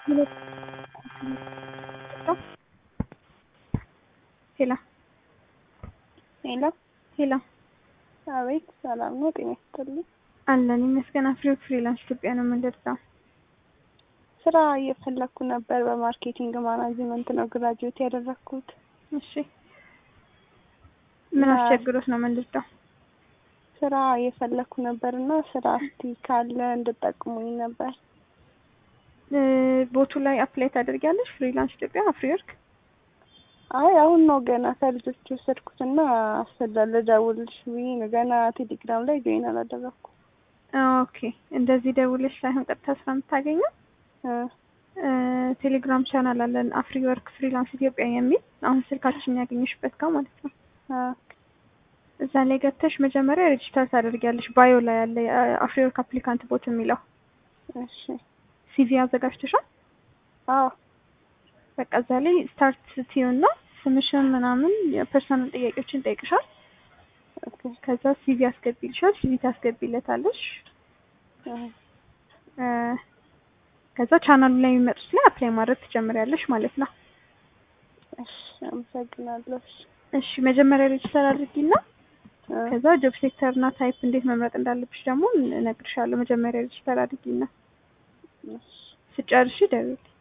ሄሎ ሄሎ ሄሎ አቤት፣ ሰላም ነው? ጤና ይስጥልኝ። አለን ይመስገን። አፍሪወርክ ፍሪላንስ ኢትዮጵያ ነው የምንደርሰው። ስራ እየፈለኩ ነበር። በማርኬቲንግ ማናጅመንት ነው ግራጁዌት ያደረኩት። እሺ ምን አስቸግሮት ነው የምንደርሰው? ስራ እየፈለኩ ነበር እና ስራ እስቲ ካለ እንድጠቅሙኝ ነበር። ቦቱ ላይ አፕላይ ታደርጊያለሽ? ፍሪላንስ ኢትዮጵያ አፍሪወርክ አይ አሁን ነው ገና ከልጆች የወሰድኩትና አስፈላል ደውልሽ ብዬ ነው። ገና ቴሌግራም ላይ ጆይን አላደረኩም። ኦኬ እንደዚህ ደውልሽ ሳይሆን ቀጥታ ስራ የምታገኘው ቴሌግራም ቻናል አለን አፍሪወርክ ፍሪላንስ ኢትዮጵያ የሚል አሁን ስልካችን ያገኘሽበት ጋር ማለት ነው። እዛ ላይ ገብተሽ መጀመሪያ ሬጅስተር ታደርጊያለሽ። ባዮ ላይ ያለ አፍሪወርክ አፕሊካንት ቦት የሚለው እሺ ሲቪ አዘጋጅተሻል? አዎ በቃ እዛ ላይ ስታርት ስትዪውና ስምሽን ምናምን የፐርሰናል ጥያቄዎችን ጠይቅሻል። ከዛ ሲቪ አስገቢልሻል። ሲቪ ታስገቢለታለሽ። ከዛ ቻናሉ ላይ የሚመጡት ላይ አፕላይ ማድረግ ትጀምሪያለሽ ማለት ነው። እሺ አመሰግናለሁ። እሺ መጀመሪያ ሬጅስተር አድርጊና ከዛ ጆብ ሴክተር እና ታይፕ እንዴት መምረጥ እንዳለብሽ ደግሞ እነግርሻለሁ። መጀመሪያ ሬጅስተር አድርጊና ስጨርሺ ደውዪልኝ።